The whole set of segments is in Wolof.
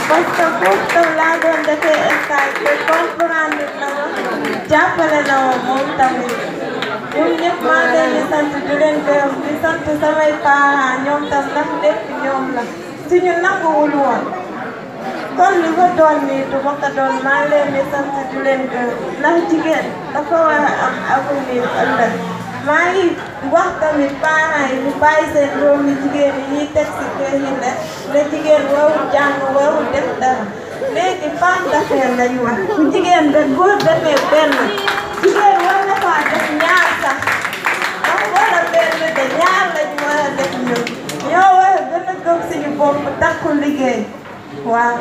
parce que foofu tam laa doon defee stage te comprendre na ma jàppale na ma moom tamit ñun ñëpp maa ngi leen di sant di leen gërëm di sant samay parents ñoom tam ndax lépp ñoom la suñu nanguwul woon kon li ko doon nii du ma ko doon maa ngi leen di sant di leen gërëm ndax jigéen dafa war a am avenir ëllëg maa ngi wax tamit parents yi ñu bàyyi seen doom yi jigéen yi ñuy teg si kër yi ne ne jigéen warul jàng warul def dara léegi femme d'affaires lañu wax bu jigéen da góor defee benn jigéen war na faa def ñaar sax wax wala benn de ñaar lañu war a def ñun ñoo war a gën a gëm suñu bopp takku liggéey waaw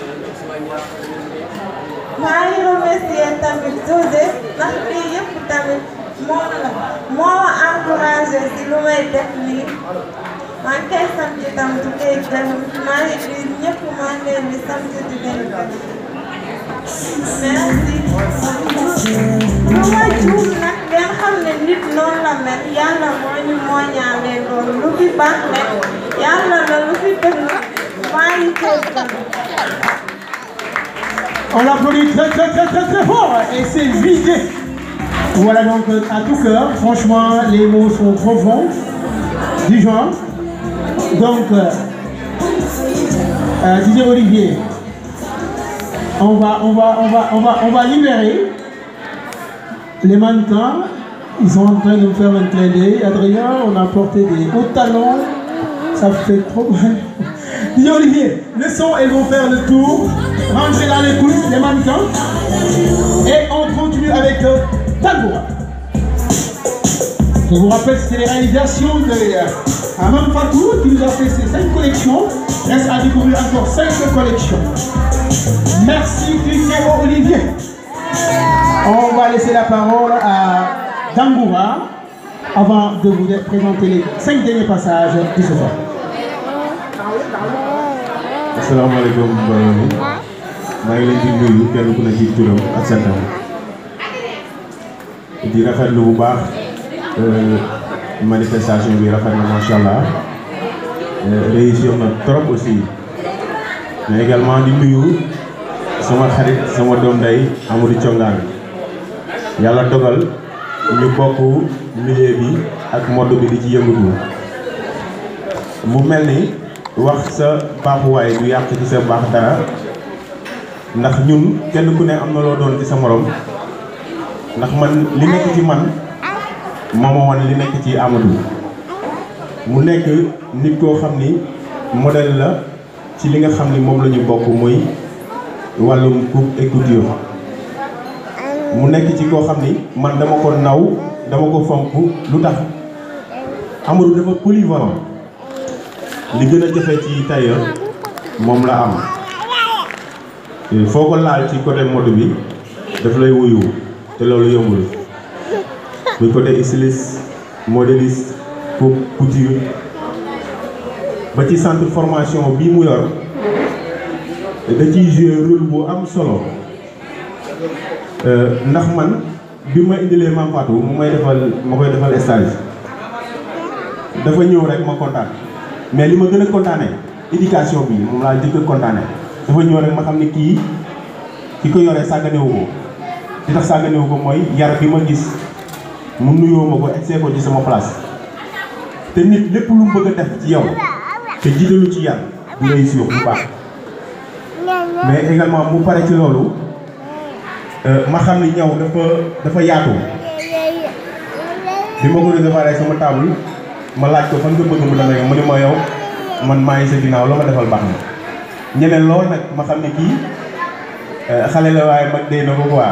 maa ngi remercier tamit José ndax lii yëpp tamit moom la moo ma encouragé si lu may def lii maa ngi koy sant itam di koy gërëm maa ngi di ñëpp maa ngi leen di sant di leen gërëm merci. lu ma juum nag ngeen xam ne nit noonu la mel yàlla moo ñu mooñaalee loolu lu fi baax rek yàlla la lu fi dëng maa ngi koy gërëm. On l'applaudit très très très très très fort et c'est vidé. Voilà donc euh, à tout cœur, franchement les mots sont profonds du genre. Donc, euh, euh, Didier Olivier, on va, on va, on va, on va, on va libérer les mannequins. Ils sont en train de me faire un clin d'œil. Adrien, on a porté des hauts talons. Ça fait trop mal. Didier Olivier, le son, elles vont faire le tour. Rentrez dans les coulisses, les mannequins. Et on continue avec euh, Tangoura. Je vous rappelle, c'est les réalisations de euh, Amam Fatou qui nous a fait ces cinq collections. Reste à découvrir encore cinq collections. Merci Christian Olivier. On va laisser la parole à Dangoura avant de vous présenter les cinq derniers passages de ce soir. asalaamaaleykum mbooloo mi maa ngi leen di nuyu kenn ku ne ci turam ak santam di rafetlu bu baax manifestation bi rafet na macha allah réussir na trop aussi mais également di nuyu sama xarit sama doom ndey Amadou Thiongaan yàlla dogal ñu bokk milieu bi ak mode bi di ci yëngatu mu mel ni wax sa baaxuwaay du yàq ci sa baax dara ndax ñun kenn ku ne am na loo doon ci sa morom ndax man li nekk ci man moo ma wan li nekk ci Amadou mu nekk nit koo xam ni modèle la ci li nga xam ni moom la ñu bokk muy wàllum coupe et couture mu nekk ci koo xam ni man dama ko naw dama ko fonk lu tax Amadou dafa polyvalent li gën a jafe ci tailleur moom la am foo ko laal ci côté mode bi daf lay wuyu te loolu yombul muy côté styliste modéliste coupe couture ba ci centre formation bii mu yor da ciy jouer rôle bu am solo ndax man bi ma indilee Mame Fatou mu may defal ma koy defal stage dafa ñëw rek ma kontaan mais li ma gën a kontaane éducation bi moom laa jëkk a kontaane dafa ñëw rek ma xam ne kii ki ko yoree sàgganewu ko li tax sàgganewu ko mooy yar bi ma gis mu nuyoo ma ko egsee ko ci sama place te nit lépp lu mu bëgg a def ci yow te jiitalu ci yar du réussir bu baax mais également mu pare ci loolu ma xam ni ñaw dafa dafa yaatu bi ma ko recevoir sama table ma laaj ko fan nga bëgg mu demee mu ne ma yow man maa ngi sa ginnaaw loo ma defal baax na ñeneen lool nag ma xam ne kii xale la waaye mag dee na ko quoi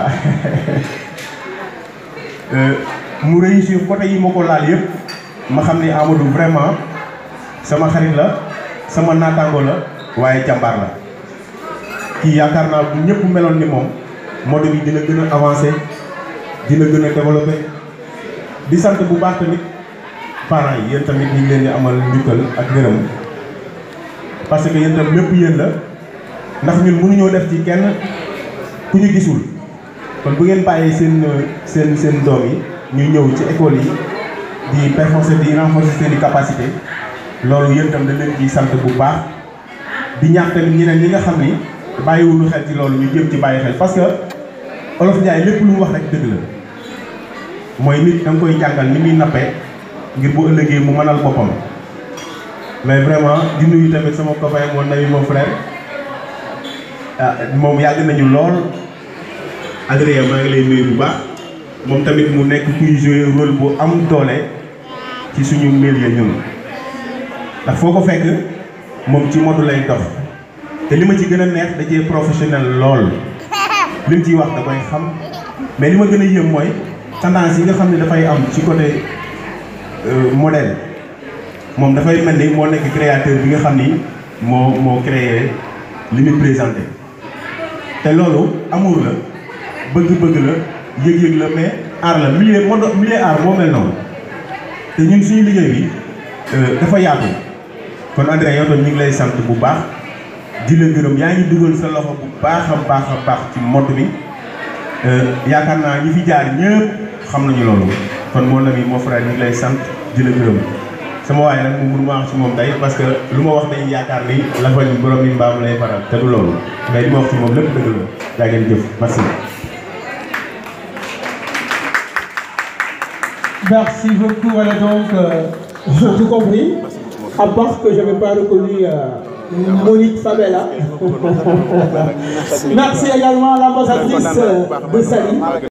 mu réussir côté yi ma ko laal yëpp ma xam ni Amadou vraiment sama xarit la sama naataango la waaye jàmbaar la kii yaakaar naa bu ñëpp meloon ni moom mode bi dina gën a avancé dina gën a développé di sant bu baax tamit parents yi yéen tamit ñu ngi leen di amal njukkal ak gërëm parce que yéen tam lépp yéen la ndax ñun mënuñoo def ci kenn ku ñu gisul kon bu ngeen bàyyee seen seen seen doom yi ñu ñëw ci école yi di renforcer di renforcer seen i capacité loolu yéen tam dañ leen ciy sant bu baax di ñaax tamit ñeneen ñi nga xam ni bàyyiwuñu xel ci loolu ñu jëm ci bàyyi xel parce que olof Njaay lépp lu mu wax rek dëgg la mooy nit da nga koy jàngal ni muy nappee ngir bu ëllëgee mu mënal boppam mais vraiment di nuyu tamit sama copain mon ami mon frère ah moom yàgg nañu lool Adrien maa ngi lay nuyu bu baax moom tamit mu nekk kuy jouer rôle bu am doole ci suñu milieu ñun ndax foo ko fekk moom ci modu lay dox te li ma ci gën a neex da cee professionnel lool li mu ciy wax da koy xam mais li ma gën a yëm mooy tendance yi nga xam ne dafay am ci côté modèle moom dafay mel ni moo nekk créateur bi nga xam ni moo moo créé li muy présenté te loolu amour la bëgg-bëgg la yëg-yëg la mais art la milieu mode milieu art moo mel noonu te ñun suñu liggéey bi dafa yaatu kon André yow tam ñu ngi lay sant bu baax di la gërëm yaa ngi dugal sa loxo bu baax a baax a baax ci mode bi yaakaar naa ñi fi jaar ñëpp xam nañu loolu kon mon ami mon frère ñu ngi lay sant di la gërëm sama waaye nag mu mënuma wax ci moom tey parce que lu ma wax dañuy yaakaar ni la fa ñu borom ni mbaam lay faral te du loolu mais li ma wax ci moom lépp dëgg la yaa ngeen jëf merci. Merci beaucoup, voilà donc, euh, j'ai tout compris. À part que je n'avais pas reconnu euh, Monique Fabella. Merci également à l'ambassadrice euh, de Sali.